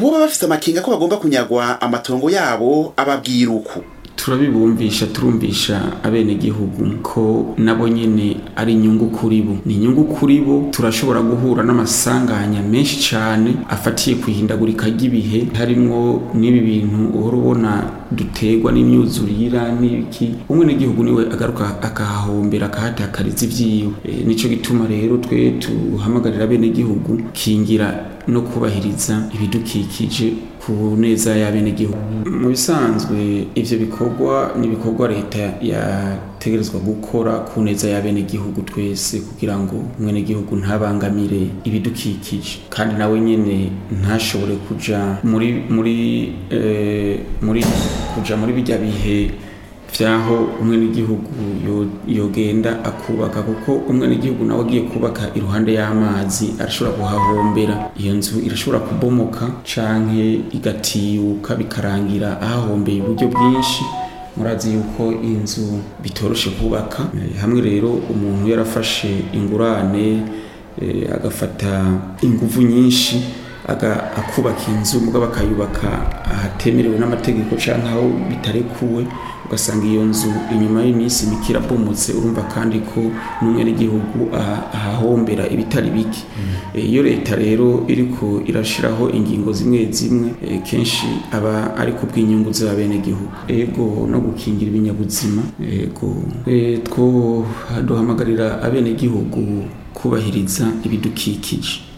uwo baba bafite amakinga ko bagomba kunyagwa amatongo yabo ababwira uku turabibumvisha turumvisha abenegihugu ko nabo nyene ari inyungu kuri bo ni inyungu kuri bo turashobora guhura n'amasanganya menshi cyane afatiye ku ihindagurika ry'ibihe harimwo n'ibi bintu uhora ubona duterwa n'imyuzurira n'iki umwe n'igihugu niwe agaruka akahahombera akahatakariza ivyiwe e, nico gituma rero twe tuhamagarira abenegihugu kingira no kubahiriza ibidukikije ku neza y'abenegihugu mu bisanzwe ivyo bikorwa n'ibikorwa leta yategerezwa gukora ku neza y'abenegihugu twese kugira ngo umwenegihugu ntabangamire ibidukikije kandi nawe nyene ntashobore kuja muri muri eh, muri kuja muri bijya bihe vyaho umwenegihugu yogenda akubaka kuko umwenegihugu nawe agiye kubaka iruhande y'amazi arashobora kuhahombera iyo nzu irashobora kubomoka canke igatiyuka bikarangira ahahombeye uburyo bwinshi murazi yuko inzu bitoroshe kubaka hamwe rero umuntu yarafashe ingurane agafata inguvu nyinshi akubaka inzu mugabo akayubaka ahatemerewe n'amategeko cyangwa aho bitarekuwe ugasanga iyo nzu inyuma y'iminsi mike irabomotse urumva kandi ko n'umwe n'igihugu ahahombera ibitari bike iyo leta rero iriko irashiraho ingingo zimwe zimwe kenshi aba ari ku bw'inyungu z'abenegihugu ego no gukingira ibinyabuzima ego two duhamagarira abenegihugu kubahiriza ibidukikije